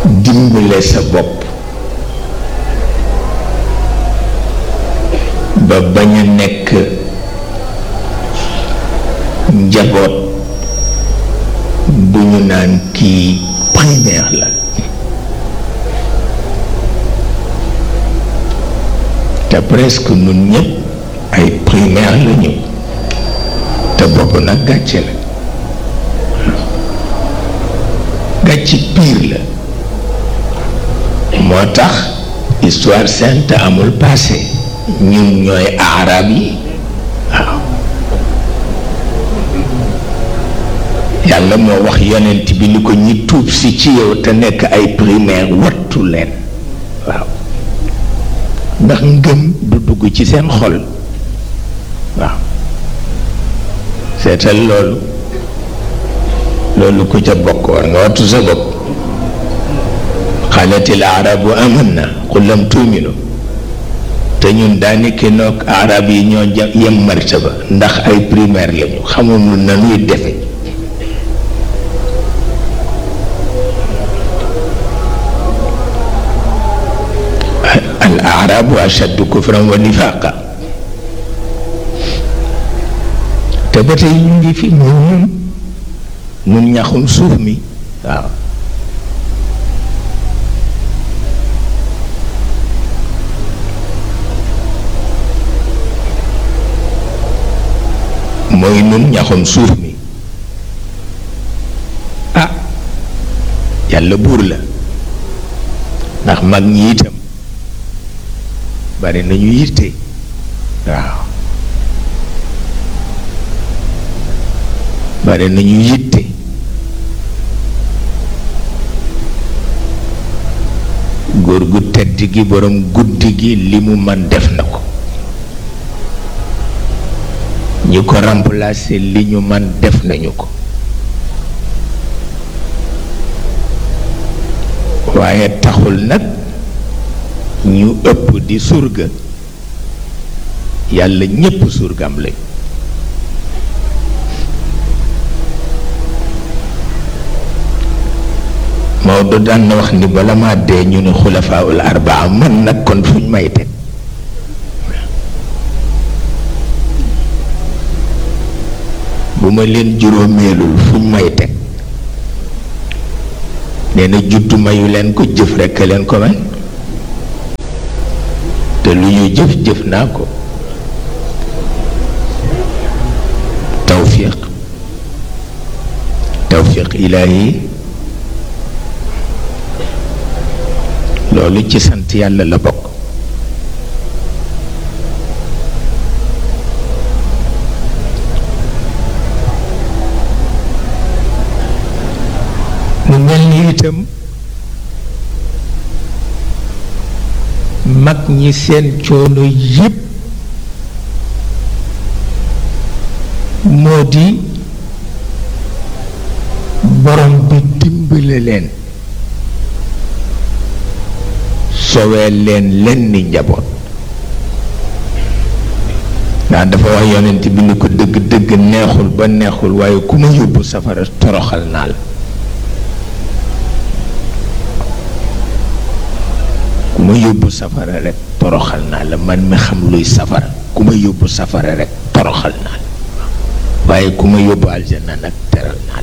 dimbale sa bopp ba bañ a nekk njaboot bu ñu naan kii primaire la te presque nun ñëpp ay primaire la ñu te boobu nag gàcce la gàcce pire la moo tax histoire sainte amul passé ñun ñooy arab yi waaw yàlla moo wax yonent bi ni ko ñi tuub si ci yow te nekk ay primaire wattu leen waaw ndax ngëm du dugg ci seen xol waaw seetal loolu loolu ku ca bokk war nga wattu sa bopp xaalatil arabu amanna qul lam tuuminu te ñun daanaka noog arab yi ñoo yem martaba ndax ay primaire lañu xamuñu nanuy defe al arabu ashaddu kufran wa nifaqa te ba tey ñu ngi fi moom ñun nun ñaxum suuf mi waaw mooy nun ñaxum suuf mi ah yàlla buur la ndax mag ñi itam bari nañu yitte waaw bari nañu yitte góor gu tedd gi borom guddi gi li mu man def na ko ñi ko remplacer li ñu man def nañu ko waaye taxul nag ñu ëpp di surga yàlla ñépp surgam lañ Maodo daan na wax ni bala maa dee ñu ne xulafaaul arbaa man nag kon fuñ may teg bu ma leen juróomeelul fuñ may teg nee na juddu mayu leen ko jëf rekk leen ko may te lu ñu jëf jëf naa ko tawfiq tawfiq ilaahi loolu ci sant yàlla la bokk mu mel ni itam mag ñi seen coono yépp moo di borom bi dimbale leen sowee leen leen ni njaboot ndax dafa wax yonent bi ni ko dëgg dëgg neexul ba neexul waaye ku ma yóbbu safara toroxal naa la ku ma yóbbu safara rek toroxal naa la man mi xam luy safara ku ma yóbbu safara rek toroxal naa la waaye ku ma yóbbu aljanna nag teral naa la